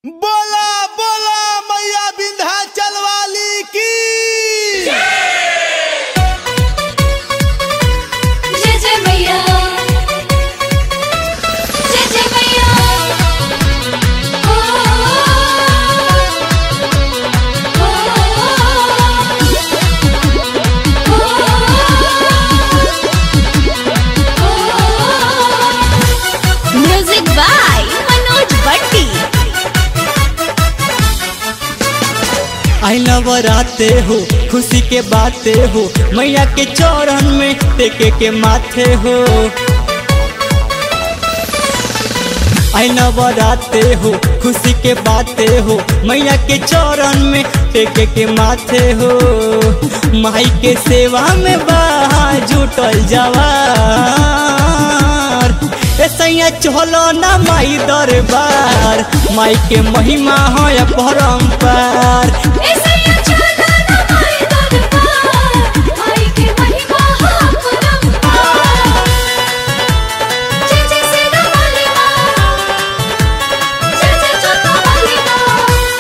बोला बोला मैया विंध्याचल वाली की जय जय मैया जय जय मैया ओ म्यूजिक बाय मनोज भट्टी आई नवराते हो खुशी के बाते हो मैया के चौरन में टेके के माथे हो आई नवराते हो खुशी के बाते हो मैया के चौरन में टेके के माथे हो माई के सेवा में बहा जुटल जवार ऐसा चलो ना माई दरबार माई के महिमा है परम्पार ऐसे ही चला ना माई दरबार माई के महिमा हा परम्पार जय जय सेना वाली माँ जय जय जोता वाली माँ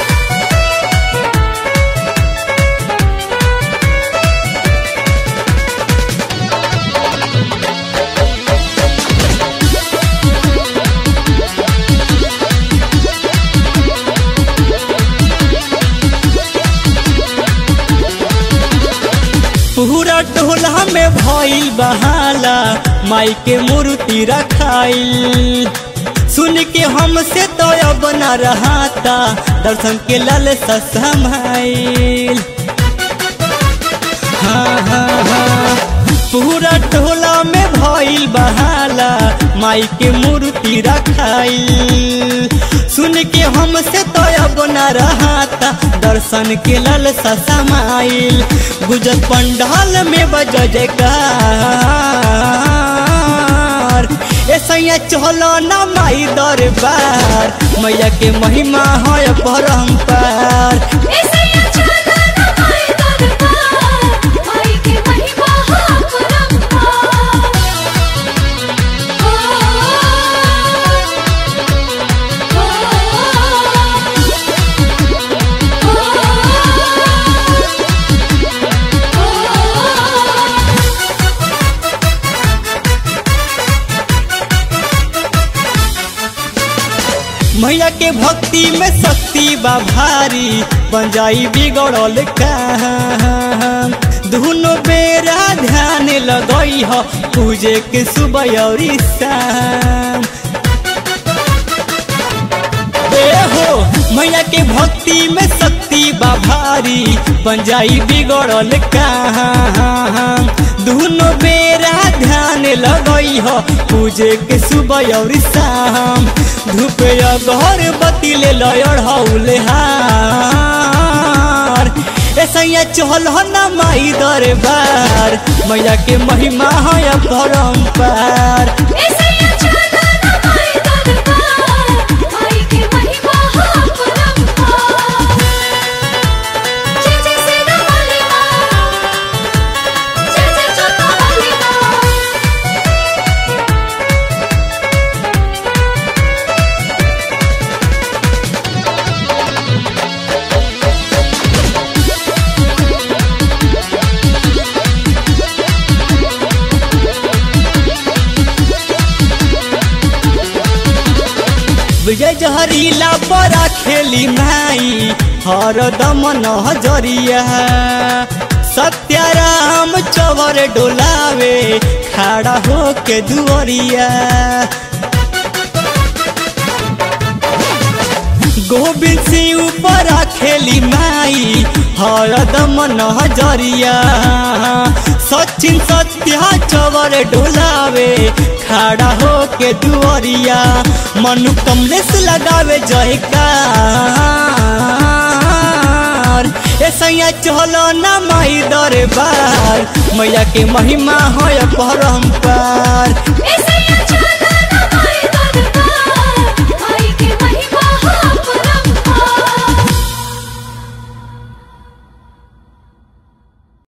पूरा टोला में भइल बहाला माई के मूर्ति रखाइल सुन के हमसे तो अब न रहाता दर्शन के लाल समाइल हाँ हाँ हाँ पूरा टोला में भइल बहाला माई के मूर्ति रखाइल सुन के हमसे तो अब न रहाता दर्शन के लाल समाइल गुजर पंडाल में बज जयकार ऐसा चलो ना माई दरबार मैया के महिमा है परम्पार ऐसे ही चला ना माई दरबार माई के महिमा हा परम्पार मैया के भक्ति में शक्ति बा भारी बन जाई बिगड़ल काम दोनों बेरा ध्यान लगई ह पूजे के सुबह और शाम ए हो मैया के भक्ति में शक्ति बा भारी बन जाई बिगड़ल काम दोनों बेरा ध्यान लगई हो पूजे के सुबह और शाम धूप घर बत्ती ले लड़ौले हार ऐसा चल ना माई दरबार मैया के महिमा है परम्पार ऐसे ही चला ना माई दरबार माई के महिमा हा परम्पार जय जय सेना वाली माँ जय जय जोता वाली माँ विजय जहरीला बड़ा खेली माई हर दम नजरिया सत्याराम चवर डोलावे खड़ा होके दुअरिया गोविंद सिंह ऊपर खेली माई हरदम नजरिया सचिन सत्या चवर डोलावे खड़ा होके दुअरिया मनु कमलेश लगावे जयकार ऐसा चलो ना माई दरबार मैया के महिमा है परम्पार ऐसे ही